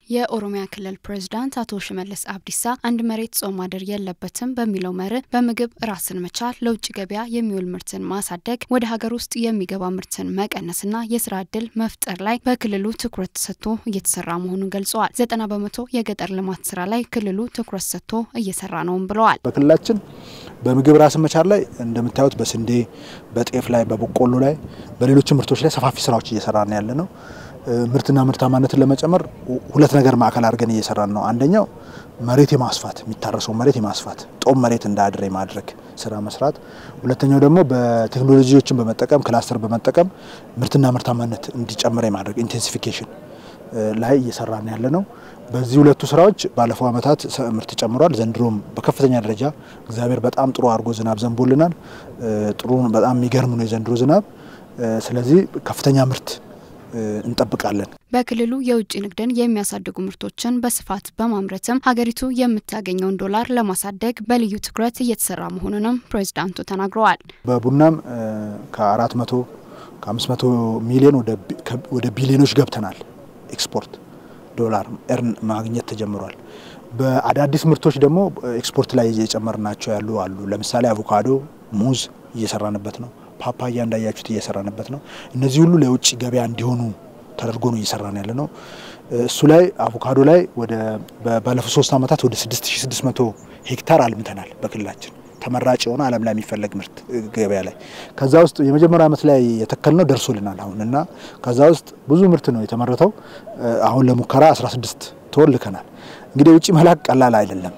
የኦሮሚያ ክልል ፕሬዝዳንት አቶ ሽመልስ አብዲሳ አንድ መሬት ጾም ማደር የለበትም በሚለው መርህ በምግብ ራስን መቻል፣ ለውጭ ገበያ የሚውል ምርትን ማሳደግ፣ ወደ ሀገር ውስጥ የሚገባ ምርትን መቀነስና የስራ እድል መፍጠር ላይ በክልሉ ትኩረት ሰጥቶ እየተሰራ መሆኑን ገልጸዋል። ዘጠና በመቶ የገጠር ልማት ስራ ላይ ክልሉ ትኩረት ሰጥቶ እየሰራ ነውም ብለዋል። በክልላችን በምግብ ራስን መቻል ላይ እንደምታዩት በስንዴ፣ በጤፍ ላይ፣ በበቆሎ ላይ፣ በሌሎች ምርቶች ላይ ሰፋፊ ስራዎች እየሰራን ያለ ነው። ምርትና ምርታማነትን ለመጨመር ሁለት ነገር ማዕከል አድርገን እየሰራን ነው። አንደኛው መሬት የማስፋት የሚታረሰው መሬት የማስፋት ጦም መሬት እንዳያድር የማድረግ ስራ መስራት፣ ሁለተኛው ደግሞ በቴክኖሎጂዎችን በመጠቀም ክላስተር በመጠቀም ምርትና ምርታማነት እንዲጨምር የማድረግ ኢንቴንሲፊኬሽን ላይ እየሰራን ያለ ነው። በዚህ ሁለቱ ስራዎች ባለፈው ዓመታት ምርት ጨምሯል። ዘንድሮም በከፍተኛ ደረጃ እግዚአብሔር በጣም ጥሩ አድርጎ ዝናብ ዘንቦልናል። ጥሩ በጣም የሚገርም ነው የዘንድሮ ዝናብ። ስለዚህ ከፍተኛ ምርት እንጠብቃለን። በክልሉ የውጭ ንግድን የሚያሳድጉ ምርቶችን በስፋት በማምረትም ሀገሪቱ የምታገኘውን ዶላር ለማሳደግ በልዩ ትኩረት እየተሰራ መሆኑንም ፕሬዚዳንቱ ተናግረዋል። በቡናም ከአራት መቶ ከአምስት መቶ ሚሊዮን ወደ ቢሊዮኖች ገብተናል። ኤክስፖርት ዶላር ኤርን ማግኘት ተጀምሯል። በአዳዲስ ምርቶች ደግሞ ኤክስፖርት ላይ እየጨመርናቸው ያሉ አሉ። ለምሳሌ አቮካዶ፣ ሙዝ እየሰራንበት ነው። ፓፓያ እንዳያችሁት እየሰራንበት ነው። እነዚህ ሁሉ ለውጭ ገበያ እንዲሆኑ ተደርጎ ነው እየሰራን ያለ ነው። እሱ ላይ አቮካዶ ላይ ወደ ባለፉት ሶስት ዓመታት ወደ 6600 ሄክታር አልምተናል በክልላችን ተመራጭ የሆነ ዓለም ላይ የሚፈለግ ምርት ገበያ ላይ ከዛ ውስጥ የመጀመሪያ ዓመት ላይ የተከልነው ደርሶልናል አሁን እና ከዛ ውስጥ ብዙ ምርት ነው የተመረተው። አሁን ለሙከራ 16 ቶን ልከናል። እንግዲህ ውጭ መላክ ቀላል አይደለም።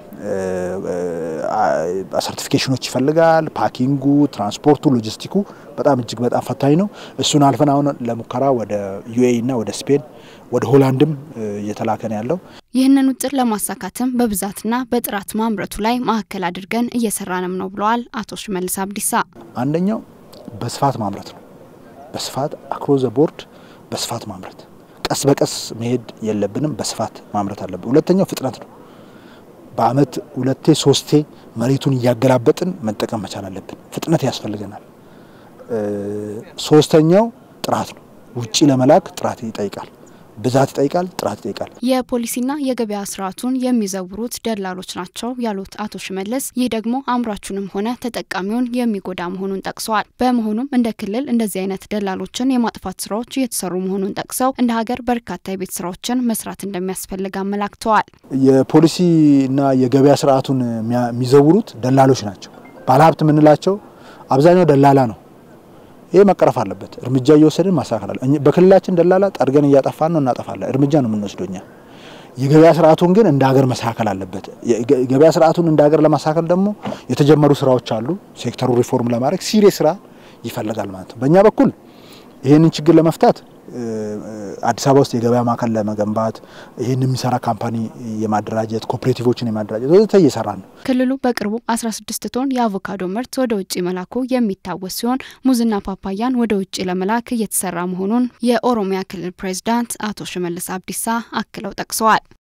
ሰርቲፊኬሽኖች ይፈልጋል። ፓኪንጉ፣ ትራንስፖርቱ፣ ሎጂስቲኩ በጣም እጅግ በጣም ፈታኝ ነው። እሱን አልፈን አሁን ለሙከራ ወደ ዩኤኢ እና ወደ ስፔን ወደ ሆላንድም እየተላከ ነው ያለው። ይህንን ውጥን ለማሳካትም በብዛትና በጥራት ማምረቱ ላይ ማዕከል አድርገን እየሰራንም ነው ብለዋል አቶ ሽመልስ አብዲሳ። አንደኛው በስፋት ማምረት ነው። በስፋት አክሮስ ዘ ቦርድ በስፋት ማምረት፣ ቀስ በቀስ መሄድ የለብንም። በስፋት ማምረት አለብን። ሁለተኛው ፍጥነት ነው። በአመት ሁለቴ ሶስቴ መሬቱን እያገላበጥን መጠቀም መቻል አለብን። ፍጥነት ያስፈልገናል። ሶስተኛው ጥራት ነው። ውጪ ለመላክ ጥራት ይጠይቃል፣ ብዛት ይጠይቃል፣ ጥራት ይጠይቃል። የፖሊሲና የገበያ ስርዓቱን የሚዘውሩት ደላሎች ናቸው ያሉት አቶ ሽመልስ ይህ ደግሞ አምራቹንም ሆነ ተጠቃሚውን የሚጎዳ መሆኑን ጠቅሰዋል። በመሆኑም እንደ ክልል እንደዚህ አይነት ደላሎችን የማጥፋት ስራዎች እየተሰሩ መሆኑን ጠቅሰው እንደ ሀገር በርካታ የቤት ስራዎችን መስራት እንደሚያስፈልግ አመላክተዋል። የፖሊሲና የገበያ ስርዓቱን የሚዘውሩት ደላሎች ናቸው። ባለሀብት የምንላቸው አብዛኛው ደላላ ነው። ይህ መቀረፍ አለበት። እርምጃ እየወሰድን ማስተካከል አለ። በክልላችን ደላላ ጠርገን እያጠፋን ነው፣ እናጠፋለን። እርምጃ ነው የምንወስደው እኛ። የገበያ ስርዓቱን ግን እንደ ሀገር መስተካከል አለበት። የገበያ ስርዓቱን እንደ ሀገር ለማስተካከል ደግሞ የተጀመሩ ስራዎች አሉ። ሴክተሩ ሪፎርም ለማድረግ ሲሪየስ ስራ ይፈልጋል ማለት ነው። በእኛ በኩል ይህንን ችግር ለመፍታት አዲስ አበባ ውስጥ የገበያ ማዕከል ለመገንባት ይህን የሚሰራ ካምፓኒ የማደራጀት ኮኦፕሬቲቮችን የማደራጀት ወዘተ እየሰራ ነው። ክልሉ በቅርቡ 16 ቶን የአቮካዶ ምርት ወደ ውጭ መላኩ የሚታወስ ሲሆን ሙዝና ፓፓያን ወደ ውጭ ለመላክ እየተሰራ መሆኑን የኦሮሚያ ክልል ፕሬዝዳንት አቶ ሽመልስ አብዲሳ አክለው ጠቅሰዋል።